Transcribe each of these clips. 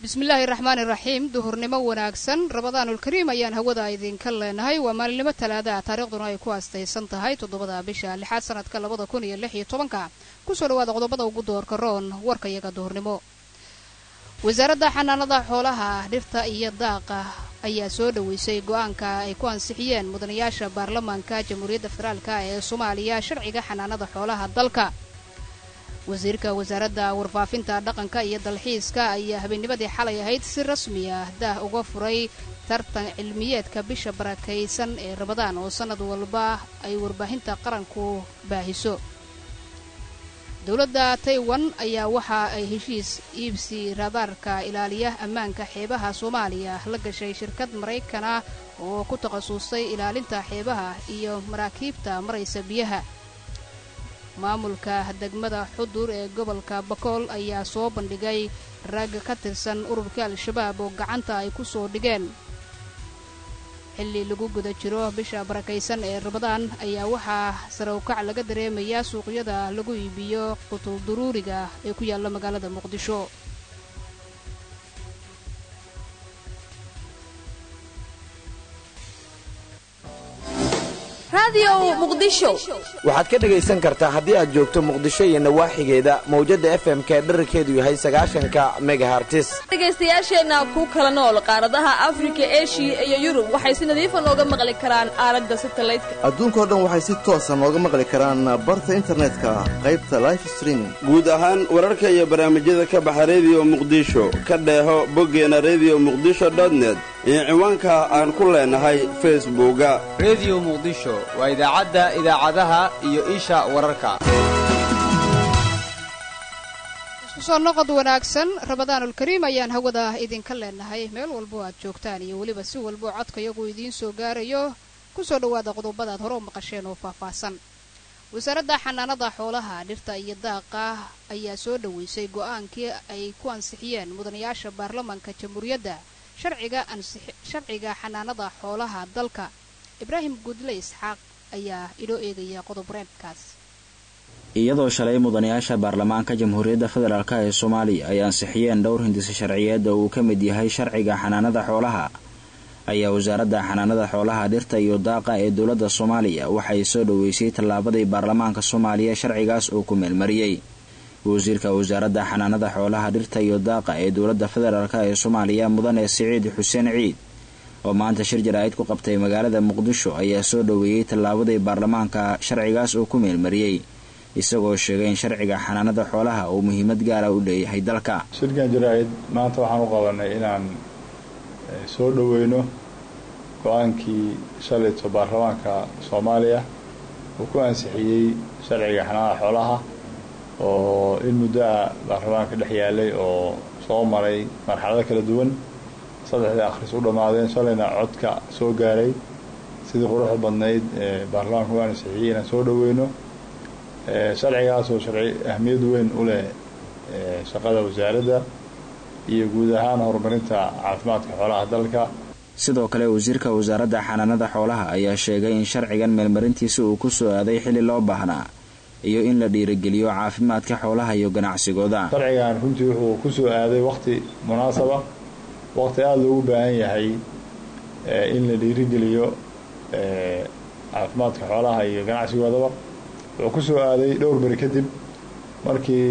bismillaahi raxmaani raxiim duhurnimo wanaagsan rabadaanulkariim ayaan hawada idinka leenahay waa maalinimo talaadaha taariikhduna ay ku aastaysan tahay toddobada bisha lixaad sanadka labada kun iyo lix iyo tobanka kusoo dhawaada qodobada ugu doorka roon warka iyaga duhurnimo wasaaradda xanaanada xoolaha dhirta iyo daaqa ayaa soo dhoweysay go-aanka ay ku ansixiyeen mudanayaasha baarlamaanka jamhuuriyadda federaalk ee soomaaliya sharciga xanaanada xoolaha dalka wasiirka wasaaradda warfaafinta dhaqanka iyo dalxiiska ayaa habeennimadii xalay ahayd si rasmi ah daah uga furay tartan cilmiyeedka bisha barakaysan ee rabadaan oo sannad walba ay warbaahinta qaranku baahiso dowladda taiwan ayaa waxa ay heshiis iibsi radaarka ilaaliya ammaanka xeebaha soomaaliya la gashay shirkad maraykan ah oo ku takhasustay ilaalinta xeebaha iyo maraakiibta maraysa biyaha maamulka degmada xudur ee gobolka bakool ayaa soo bandhigay rag ka tirsan ururka al-shabaab oo gacanta ay ku soo dhigeen xilli lagu guda jiro bisha barakaysan ee rabadaan ayaa waxaa sarawkac laga dareemayaa suuqyada lagu iibiyo qutul duruuriga ee ku yaalla magaalada muqdisho waxaad ka dhegaysan kartaa haddii aad joogto muqdisho iyo nawaaxigeeda mawjadda f m ka dherarkeedu yahay sagaashanka megahartis dhegaystayaasheenna ku kala nool qaaradaha afrika eshiya iyo yurub waxay si nadiifa nooga maqli karaan aalada satalaydka adduunkao dhan waxay si toosa nooga maqli karaan barta internetka qaybta life streaming guud ahaan wararka iyo barnaamijyada ka baxa rediyo muqdisho ka dheeho boggeena rediyo muqdisho dotnet iyo ciwaanka aan ku leenahay facebooka rediyo muqdisho waa idaacadda idaacadaha iyo isha wararka isku soo noqod wanaagsan rabadaanulkariim ayaan hawada idinka leenahay meel walbo aad joogtaan iyo weliba si walboo codka iyagu idiin soo gaarayo kusoo dhowaada qodobadaad hore u maqasheen oo faahfaahsan wasaaradda xanaanada xoolaha dhirta iyo daaqa ayaa soo dhoweysay go-aankii ay ku ansixiyeen mudanayaasha baarlamaanka jamhuuriyadda sharciga xanaanada xoolaha dalka ibraahim guudle isxaaq ayaa inoo eegaya qodob reebkaas iyadoo shalay mudanayaasha baarlamaanka jamhuuriyadda federaalk ee soomaaliya ay ansixiyeen dhowr hindise sharciyeed oo uu ka mid yahay sharciga xanaanada xoolaha ayaa wasaaradda xanaanada xoolaha dhirta iyo daaqa ee dowladda soomaaliya waxay soo dhoweysay tallaabadii baarlamaanka soomaaliya sharcigaas uu ku meelmariyey wasiirka wasaaradda xanaanada xoolaha dhirta iyo daaqa ee dowladda federaalk ee soomaaliya mudane siciid xuseen ciid oo maanta shir jaraa'id ku qabtay magaalada muqdisho ayaa soo dhoweeyey tallaabadii baarlamaanka sharcigaas uu ku meelmariyey isagoo sheegay in sharciga xanaanada xoolaha uu muhiimad gaara u leeyahay dalka shirkan jaraa'id maanta waxaan u qabanay inaan soo dhoweyno go-aankii shalayto baarlamaanka soomaaliya uu ku ansixiyey sharciga xanaanada xoolaha oo in muddo ah baarlamaanka dhex yaalay oo soo maray marxalado kala duwan saddexdii akhris u dhammaadeen shalayna codka soo gaaray sidii quruxda badnayd ee baarlamaanka u ansixiyey inaan soo dhoweyno sharcigaasoo sharci ahmiyad weyn u leh shaqada wasaaradda iyo guud ahaan horumarinta caafimaadka xoolaha dalka sidoo kale wasiirka wasaaradda xanaanada xoolaha ayaa sheegay in sharcigan meelmarintiisa uu ku soo aaday xilli loo baahnaa iyo in la dhiirigeliyo caafimaadka xoolaha iyo ganacsigooda sharcigan runtii wuxuu ku soo aaday wakhti munaasaba wakhti aada loogu baahan yahay in la dhiirigeliyo caafimaadka xoolaha iyo ganacsigoodaba wuxuu ku soo aaday dhowr beri kadib markii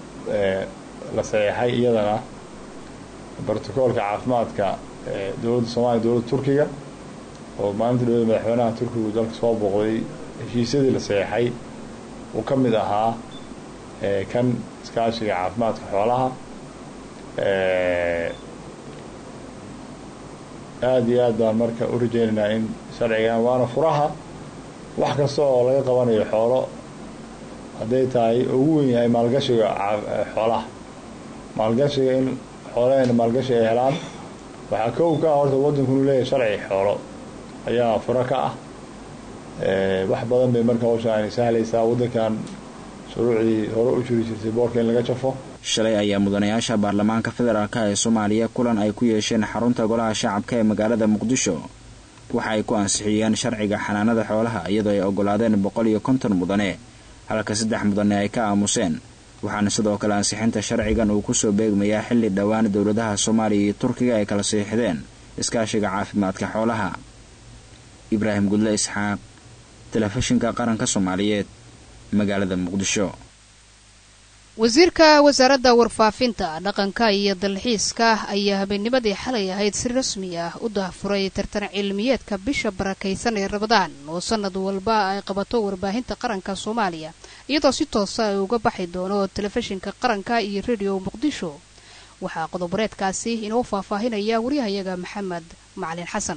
la saxeexay iyadana brotocoolka caafimaadka dowladda soomaaliya dowladda turkiga oo maalinta dhowda madaxweynaha turkigu dalka soo booqday heshiisyadii la saxeexay uu ka mid ahaa kan iskaashiga caafimaadka xoolaha aada iyo aad baan marka u rajeynaynaa in sharcigan waana furaha wax kasta oo laga qabanayo xoolo hadday tahay ugu wen yahay maalgashiga xoolaha maalgashiga in xoolahayna maalgashi ay helaan waxaa kow ka ah horta waddanku inuu leeyahay sharci xoolo ayaa furo ka ah wax badan bay marka hawsha aanay sahlaysaa waddankan shuruucdii hore u jiri jirtay boorka in laga jafo shalay ayaa mudanayaasha baarlamaanka federaalk ee soomaaliya kulan ay ku yeesheen xarunta golaha shacabka ee magaalada muqdisho waxa ay ku ansixiyeen sharciga xanaanada xoolaha iyadoo ay ogolaadeen boqol iyo konton mudane halka saddex mudane ay ka aamuseen waxaana sidoo kale ansixinta sharcigan uu kusoo beegmayaa xilli dhowaan dowladaha soomaaliya iyo turkiga ay kala siixdeen iskaashiga caafimaadka xoolaha ibraahim gudle isxaaq telefishinka qaranka soomaaliyeed magaalada muqdisho wasiirka wasaaradda warfaafinta dhaqanka iyo dalxiiska ayaa habeennimadii xalay ahayd si rasmi ah u daahfuray tartan cilmiyeedka bisha barakaysan ee rabadaan oo sanad walba ay qabato warbaahinta qaranka soomaaliya iyadoo si toosa ay uga baxi doono telefishinka qaranka iyo rediyo muqdisho waxaa qodoboreedkaasi inoo faahfaahinaya waryahayaga maxamed macalin xasan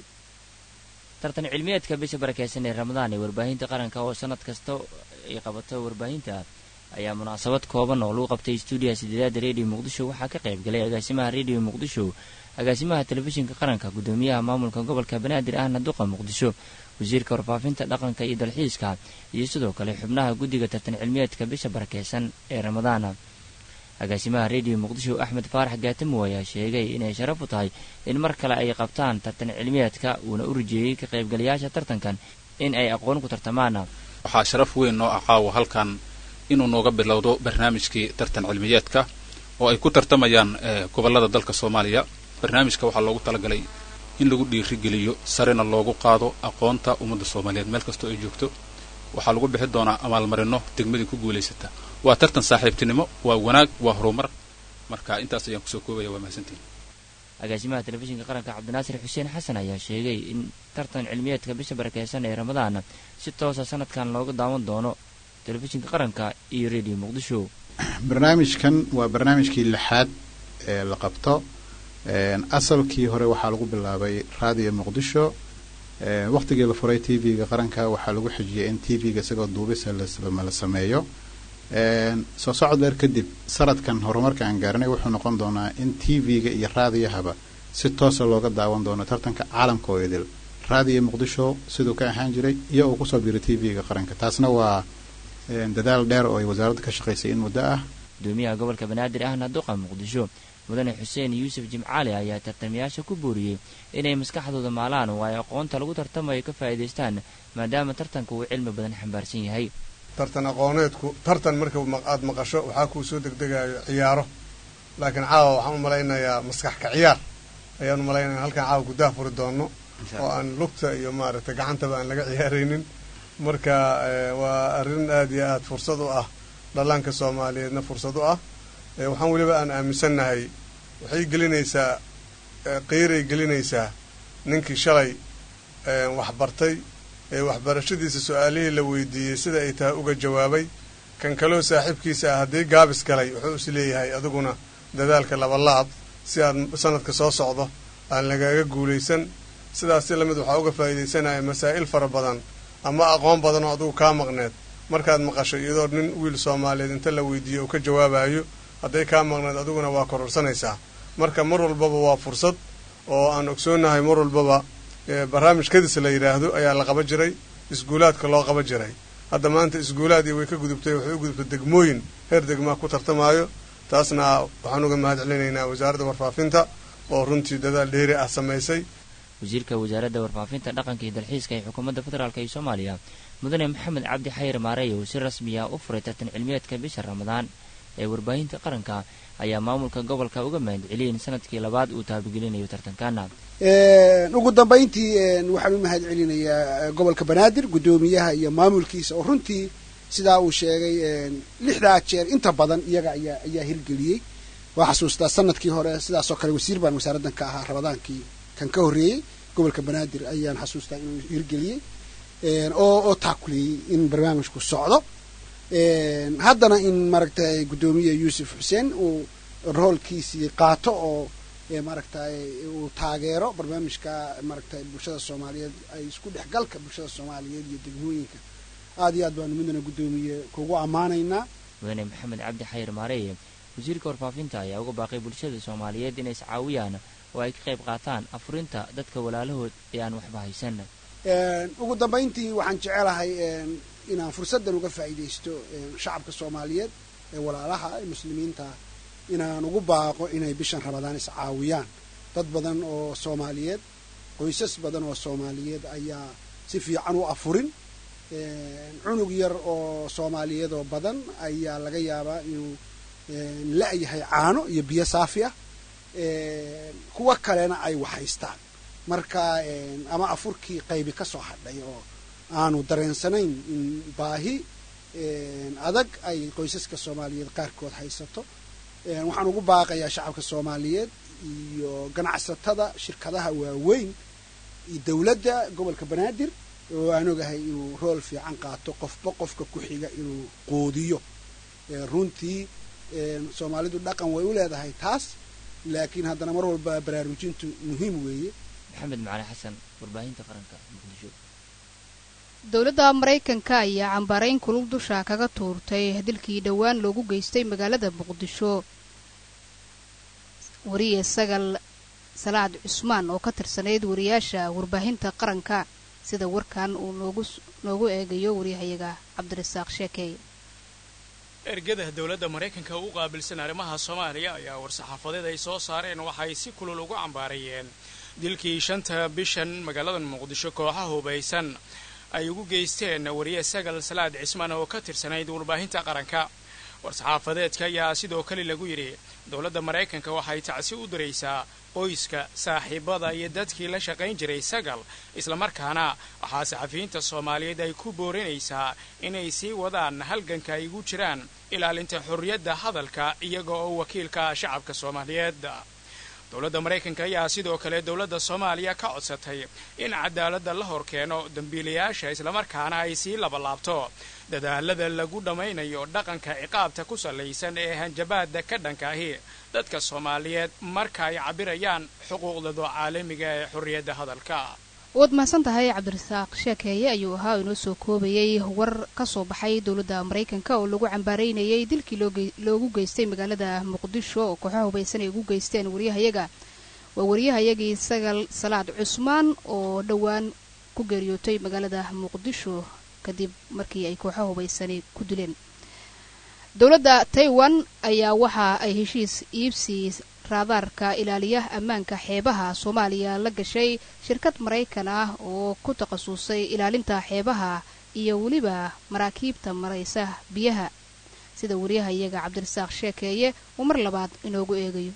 tartan cilmiyeedka bisha barakaysan ee ramadaan ee warbaahinta qaranka oo sanad kasta ay qabato warbaahinta ayaa munaasabad kooban oo lagu qabtay stuudiyaha sideedaada rediyo muqdisho waxaa ka qayb galay agaasimaha rediyo muqdisho agaasimaha telefishinka qaranka guddoomiyaha maamulka gobolka banaadir ahna duqa muqdisho wasiirka warfaafinta dhaqanka iyo dalxiiska iyo sidoo kale xubnaha guddiga tartan cilmiyeedka bisha barakeysan ee ramadaana agaasimaha rediyo muqdisho axmed faarax gaatamo ayaa sheegay inay sharaf u tahay in mar kale ay qabtaan tartan cilmiyeedka uuna u rajeeyey ka qaybgalayaasha tartankan in ay aqoon ku tartamaan waxaa sharaf weyn noo ah caawa halkan inuu nooga bilowdo barnaamijkii tartan cilmiyeedka oo ay ku tartamayaan gobollada dalka soomaaliya barnaamijka waxaa loogu talagalay in lagu dhiirigeliyo sarena loogu qaado aqoonta ummadda soomaaliyeed meel kastoo ay joogto waxaa lagu bixi doonaa amaalmarino degmadii ku guulaysata waa tartan saaxiibtinimo waa wanaag waa horumar marka intaas ayaan kusoo koobaya waa mahadsantiin agaasimaha telefishinka qaranka cabdinaasir xuseen xasan ayaa sheegay in tartan cilmiyeedka bisha barakeysan ee ramadaan si toosa sanadkan looga daawan doono telefishinka qaranka iyo rediyo muqdisho barnaamijkan waa barnaamijkii lixaad ee la qabto asalkii hore waxaa lagu bilaabay raadiyo muqdisho waqtigii la furay t v-ga qaranka waxaa lagu xijiyay in t v-ga isagoo duubisa la sameeyo soo socod dheer kadib sanadkan horumarka aan gaarinay wuxuu noqon doonaa in t v-ga iyo raadiyahaba si toosa looga daawan doono tartanka caalamka oo idil raadiyo muqdisho siduu ka ahaan jiray iyo uu kusoo biiray t v-ga qaranka taasna waa dadaal dheer oo ay wasaaradda ka shaqaysay in muddo ah gudoomiyaha gobolka banaadir ahna duqa muqdisho mudane xuseen yuusuf jimcaali ayaa tartamayaasha ku booriyey inay maskaxdooda maalaan oo ay aqoonta lagu tartamayo ka faa'iidaystaan maadaama tartanka uu cilmi badan xambaarsan yahay tartan aqooneedku tartan marka aad maqasho waxaa kuu soo degdegayo ciyaaro laakiin caawa waxaan u malaynayaa maskax ka ciyaar ayaan u malaynaya halkaan caawa gudaha furi doono oo aan lugta iyo maaragtay gacantaba aan laga ciyaaraynin marka waa arrin aad iyo aad fursad u ah dhallaanka soomaaliyeedna fursad u ah waxaan weliba aan aaminsannahay waxay gelinaysaa qiiray gelinaysaa ninkii shalay waxbartay ee waxbarashadiisa su-aalihii la weydiiyey sida ay tahay uga jawaabay kan kaloo saaxiibkiisa ah haddii gaabis galay wuxuu is leeyahay adiguna dadaalka labalaab si aad sanadka soo socdo aan lagaga guulaysan sidaas si lamid waxaa uga faa'iidaysanaya masaa'il fara badan ama aqoon badan oo adigu kaa maqneed markaad maqasho iyadoo nin wiil soomaaliyeed inta la weydiiyo uu ka jawaabayo hadday kaa maqneed adiguna waa kororsanaysaa marka mar walbaba waa fursad oo aan ogsoonahay mar walbaba barnaamij kadis la yidhaahdo ayaa la qaba jiray iskuulaadka loo qaba jiray hadda maanta iskuulaad iyo way ka gudubtay waxay u gudubtay degmooyin heer degmaa ku tartamaayo taasna waxaan uga mahad celinaynaa wasaaradda warfaafinta oo runtii dadaal dheeri ah samaysay wasiirka wasaaradda warfaafinta dhaqanka iyo dalxiiska ee xukuumadda federaalk ee soomaaliya mudane maxamed cabdi xayir maarey uu si rasmiya u furay tartan cilmiyeedka bisha ramadaan ee warbaahinta qaranka ayaa maamulka gobolka uga mahad celiyeen sanadkii labaad uu taabagelinayo tartankana ugu dambayntii waxaan u mahad celinayaa gobolka banaadir guddoomiyaha iyo maamulkiisa oo runtii sidaa uu sheegay lixdaa jeer inta badan iyaga ayaa ayaa hirgeliyey waa xasuustaa sanadkii hore sidaasoo kale wasiir baan wasaaraddan ka ahaa ramadaankii kan ka horreeyey gobolka banaadir ayaan xasuustaa inuu hirgeliyey oo oo taakuleeyey in barnaamijku socdo haddana in maaragtay guddoomiye yuusuf xuseen uu roolkiisii qaato oo maaragtay uu taageero barnaamijka maaragtay bulshada soomaaliyeed ay isku dhexgalka bulshada soomaaliyeed iyo degmooyinka aad iyo aad baanu midana guddoomiye kugu ammaanaynaa mudane maxamed cabdi xayir maareeye wasiirka warfaafinta ayaa uga baaqay bulshada soomaaliyeed inay iscaawiyaan oo ay ka qayb qaataan afurinta dadka walaalahood ee aan waxba haysan ugu dambayntii waxaan jecelahay inaan fursaddan uga faa'iidaysto shacabka soomaaliyeed ee walaalaha ee muslimiinta inaan ugu baaqo inay bishan ramadaan iscaawiyaan dad badan oo soomaaliyeed qoysas badan oo soomaaliyeed ayaa si fiican u afurin cunug yar oo soomaaliyeed oo badan ayaa laga yaabaa inuu la-yahay caano iyo biyo saafi ah kuwa kalena ay waxhaystaan marka ama afurkii qaybi ka soo hadhay oo aanu dareensanayn in baahi adag ay qoysaska soomaaliyeed qaarkood haysato waxaan ugu baaqayaa shacabka soomaaliyeed iyo ganacsatada shirkadaha waaweyn iyo dowladda gobolka banaadir oo aan ogahay inuu rool fiican qaato qofba qofka ku xiga inuu qoodiyo runtii soomaalidu dhaqan way u leedahay taas laakiin haddana mar walba baraarujintu muhiim weeye maxamed macali xasan warbaahinta qaranka muqdisho dowladda maraykanka ayaa cambaarayn kulug dusha kaga tuurtay dilkii dhowaan loogu geystay magaalada muqdisho wariye sagal salaad cusmaan oo ka tirsanayd wariyaasha warbaahinta qaranka sida warkan uu noogu noogu eegayo waryahayaga cabdirasaaq sheekey ergada dowladda maraykanka u qaabilsan arrimaha soomaaliya ayaa war-saxaafadeed ay soo saareen waxay si kulul ugu cambaarayeen dilkii shanta bishan magaalada muqdisho kooxa hubaysan ay ugu geysteen wariye sagal salaad cismaan oo ka tirsanayd warbaahinta qaranka war-saxaafadeedka ayaa sidoo kale lagu yidhi dowladda maraykanka waxay tacsi u diraysaa qoyska saaxiibada iyo dadkii la shaqayn jiray sagal islamarkaana waxaa saxafiyiinta soomaaliyeed ay ku boorinaysaa inay sii wadaan halganka ay ugu jiraan ilaalinta xorriyadda hadalka iyaga oo wakiilka shacabka soomaaliyeed dowladda maraykanka ayaa sidoo kale dowladda soomaaliya ka codsatay in cadaaladda la hor keeno dembiilayaasha islamarkaana ay sii labalaabto dadaalada lagu dhammaynayo dhaqanka ciqaabta ku sallaysan ee hanjabaadda ka dhanka ahi dadka soomaaliyeed marka ay cabirayaan xuquuqdooda caalamiga ee xorriyadda hadalka waad mahadsan tahay cabdirasaaq sheekeeye ayuu ahaa inoo soo koobayay war ka soo baxay dowladda maraykanka oo lagu cambaaraynayay dilkii loogu geystay magaalada muqdisho oo kooxaha hubaysan ay ugu geysteen waryahayaga waa waryahayagii sagal salaad cusmaan oo dhowaan ku geeriyootay magaalada muqdisho kadib markii ay kooxaha hubaysani ku dileen dowladda taiwan ayaa waxa ay heshiis iibsi raadaarka ilaaliya ammaanka xeebaha soomaaliya la gashay shirkad maraykan ah oo ku takhasusay ilaalinta xeebaha iyo weliba maraakiibta maraysa biyaha sida waryahayaga cabdirasaaq sheekeeye uu mar labaad inoogu eegayo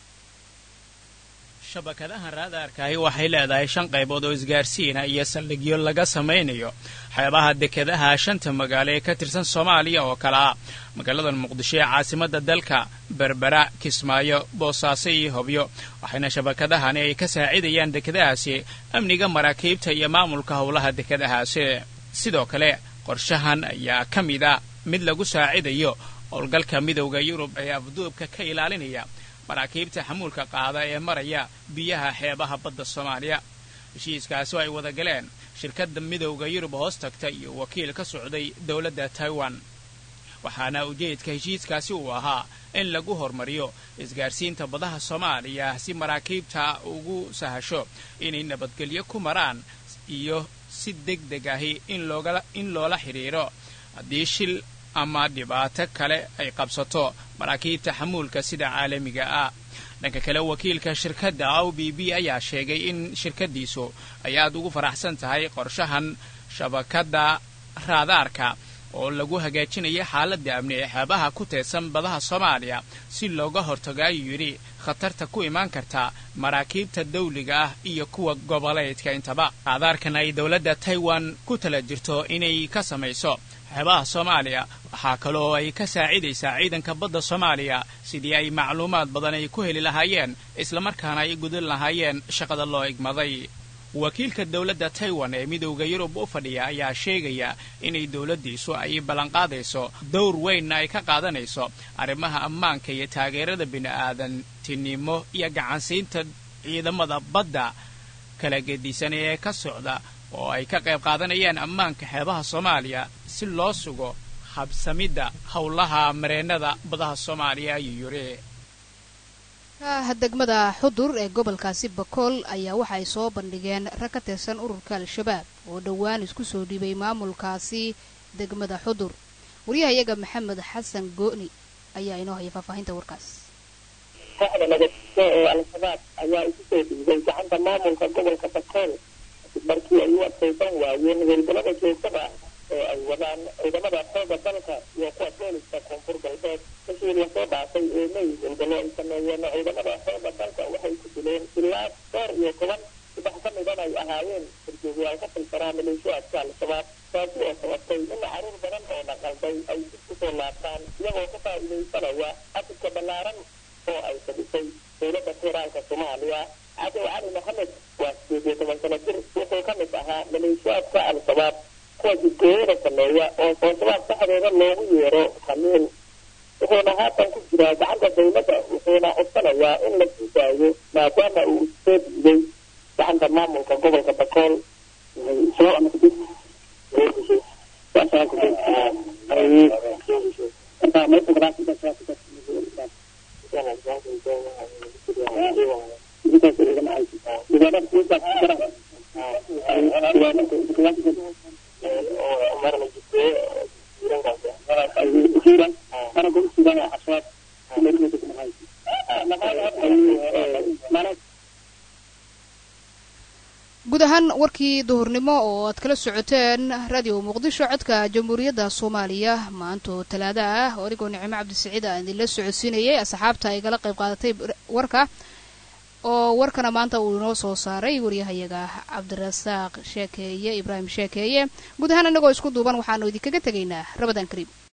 shabakadaha raadaarkaahi waxay leedahay shan qaybood oo isgaarsiina iyo saldhigyo laga samaynayo xeebaha dekedaha shanta magaalo ee ka tirsan soomaaliya oo kale ah magaalada muqdisho ee caasimadda dalka berbera kismaayo boosaaso iyo hobyo waxayna shabakadahani ay ka saacidayaan dekedahaasi amniga maraakiibta iyo maamulka howlaha dekedahaasi sidoo kale qorshahan ayaa ka mid a mid lagu saacidayo howlgalka midowda yurub ee afduubka ka ilaalinaya maraakiibta xamuulka qaada ee maraya biyaha xeebaha badda soomaaliya heshiiskaasi oo ay wada galeen shirkadda midowda yurub hoos tagta iyo wakiil ka socday dowladda taiwan waxaana ujeedka heshiiskaasi uu ahaa in lagu hormariyo isgaarsiinta badaha soomaaliya si maraakiibta ugu sahasho inay nabadgelyo ku maraan iyo si deg deg ahi in loola xidhiidho haddii shil ama dhibaato kale ay qabsato maraakiibta xamuulka sida caalamiga ah dhanka kale wakiilka shirkadda o b b ayaa sheegay in shirkaddiisu ay aad ugu faraxsan tahay qorshahan shabakadda raadaarka oo lagu hagaajinaya xaaladda amni ee xeebaha ku teedsan badaha soomaaliya si looga hortago ayuu yidhi khatarta ku imaan karta maraakiibta dawliga ah iyo kuwa goboleedka intaba raadaarkan ay dowladda taiwan ku tala jirto inay ka samayso xeebaha soomaaliya waxaa kale oo ay ka saacidaysaa ciidanka badda soomaaliya sidii ay macluumaad badan ay ku heli lahaayeen islamarkaana ay gudan lahaayeen shaqada loo igmaday wakiilka dowladda taiwan ee midowda yurub u fadhiya ayaa sheegaya inay dowladdiisu ay ballanqaadayso dowr weynna ay ka qaadanayso arrimaha ammaanka iyo taageerada bini'aadantinimo iyo gacansiinta ciidamada badda kala gedisan ee ka socda oo ay ka qayb qaadanayaan ammaanka xeebaha soomaaliya si loo sugo habsamidda howlaha mareennada badaha soomaaliya ayuu yidhi degmada xudur ee gobolkaasi bakool ayaa waxa ay soo bandhigeen rag ka tirsan ururka al-shabaab oo dhowaan isku soo dhibay maamulkaasi degmada xudur waryahayaga maxamed xasan go'ni ayaa inoo haya faahfaahinta warkaas kooxda nabadgeo ee al-shabaab ayaa isu soo dhiibay gacanta maamulka gobolka bakool markii ay u adkaysan waayeen howlgallada joogtada oo ay wadaan ciidamada xooga dalka iyo kuwa booliska koonfur galbeed bishii lasoo dhaafay ee may walbalo ay sameeyeen ciidamada xooga dalka waxay ku dileen ilaa dhowr iyo toban saddex ka midan ay ahaayeen horjoogayaal ka tilsanaa maleeshiyaadka al-shabaab taasi oo sababtay in caruur badan oo dhaqalday ay dib kusoo laabtaan iyagoo ka faa'iidaysanaya afirka ballaaran oo ay fadhisay dowladda federaalka soomaaliya cadow cali maxamed waa sideed iyo toban sano jir wuxuu ka mid ahaa maleeshiyaadka al-shabaab kuwa jidgooyada sameeya oo oo shabaab dhexdeeda loogu yeero khamiil wuxuuna haatan ku jiraa gacanta dowladda wuxuuna codsanayaa in la sii daayo maadaama uu soo diiday gacanta maamulka gobolka bakool guud ahaan warkii duhurnimo oo aad kala socoteen radio muqdisho codka jamhuuriyadda soomaaliya maantoo talaada ah oo anigoo nicimo cabdisiciid aan idinla socodsiinayay asxaabta ay gala qayb qaadatay warka oo warkana maanta uu inoo soo saaray waryahayaga cabdirasaaq sheekeeye ibraahim sheekeeye guud ahaan inagoo isku duuban waxaanu idinkaga tegaynaa rabadaan kariim